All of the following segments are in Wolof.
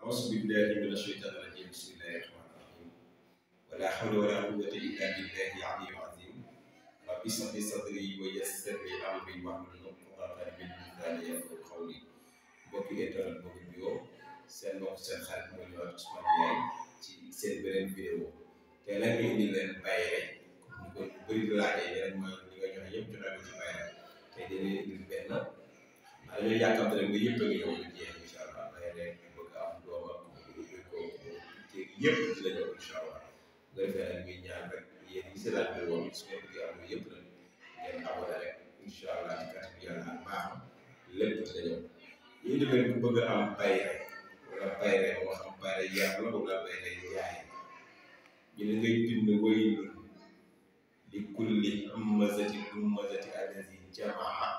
أعوذ بالله من الشيطان الرجيم بسم الله الرحمن الرحيم ولا حول ولا قوة إلا بالله العلي العظيم رب اشرح لي صدري ويسر لي أمري واحلل عقدة من لساني يفقهوا قولي mbokki internet boobu nuyoo seen mbokk seen xarit moo ñëwaat Ousmane Ndiaye ci seen beneen vidéo tey nag ñu indi leen bayre ñu ko bëri di laajee yeneen mooy li nga joxe yëpp joxe ko ci bayre tey dañuy indil benn maa dañoo yàkkamte rek nga yëpp a ngi ñëw du jeex incha allah bayre bëgg am doom ak ko jéeg yëpp ci la ñëw incha allah bu ko defee nag ñuy ñaan rek yéen ñi si laaj bi woon su ngeen bëggee am yëpp nag ngeen abonné rek incha allah ci kàttan yàlla ak baaxam lépp ci la ñëw ñu indi leen ku bëgg a am bayre wala bayre moo xam bayre yàlla wala bayre yaay ñu ne ngay bind waylun li kulli hamazati lumazati allazi jamaa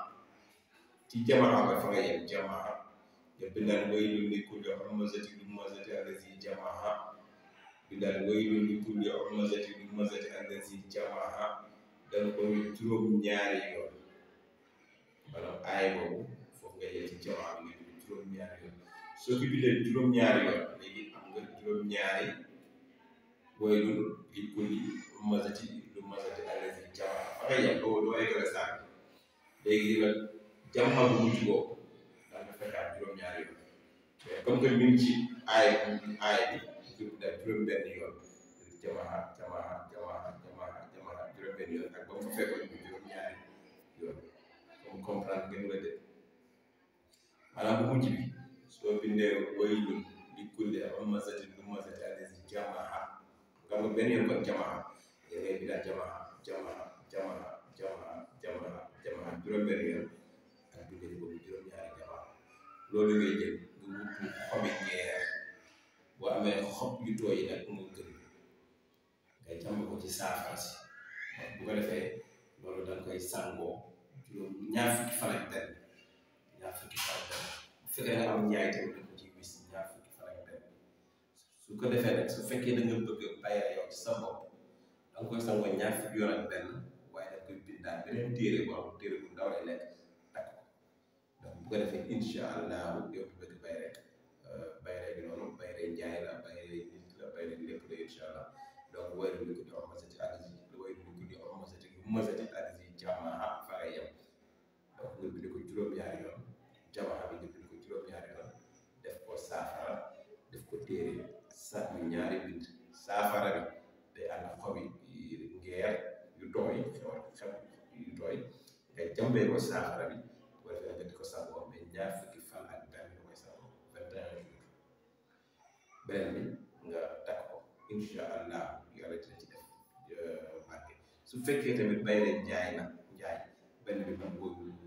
ci jamaa ba fa nga yem jamaa nga bindaan waylun li kulli hamazati lumazati allazi jamaa bindaan waylun li kulli hamazati lumazati allazi jamaa danga ko juróom ñaari yoon maanaam aay boobu foofu nga yem ci jamaa bi nga bind juróom ñaari yoon soo ko bindee juróom ñaari yoon léegi am nga juróom ñaari waylun li kulli hamazati lumazati allazi jamaa fa nga yem doo doo eggale saa léegi nag jamaa bu mujj boobu daa nga fekkaat juróom-ñaari yoon mais comme que ñu ngi ci aay aay bi ñu def juróom-benn yoon jamaa jamaa jamaa jamaa jamaa juróom-benn yoon ak ba mu fekkoon ñu juróom-ñaari yoon comme comprendre ngeen nga de maanaam bu mujj bi soo bindee waylun li kulli hamazati lumazati allazi jamaa nga nga benn yoon kon jamaa da ngay bindaat jamaa jamaa jamaa jamaa jamaa jamaa juróom-benn yoon ak bindee boobu juróom-ñaari jamaa loolu ngay jël nga wut xobi ngeer boo amee xob yu tooy yi nag moo gën nga jàmb ko ci saafara si bu ko defee loolu da nga koy sangoo juróom ñaar fukki fan ak benn ñaar fukki fan ak benn bu fekkee nga am njaay tamit da ko ci wis ñaar fukki fan ak benn su ko defee nag su fekkee da nga bëgg bayra yow ci sa bopp da nga koy sangoo ñaar fukki yoon ak benn waaye da nga koy bindaat beneen téere bu am téere bu ndaw lay nekk takk ko donc bu ko defee incha allahu yow mi bëgg bay rek bayre bi noonu bayre njaay la bayre nit la bayre lépp la incha allah donc wayru li ko di omasati alisi wayru li ko di omasati lu masati alisi jamaa fa ngay yem donc nga bind ko juróom-ñaari yoon jamaa bi nga bind ko juróom-ñaari yoon def ko saafara def ko téere sa yu ñaari bind saafara bi day ànd ak xobi ngeer yu tooy xew xew yu tooy nga jàmbee ko saafara bi bu ko defee nga di ko sangoo mais ñaar fukki fan ak benn nga koy sangoo vingt et un jours beneen bi nga takk ko incha allah yàlla dina ci def barke su fekkee tamit bay leen njaay na njaay benn bi moom boobu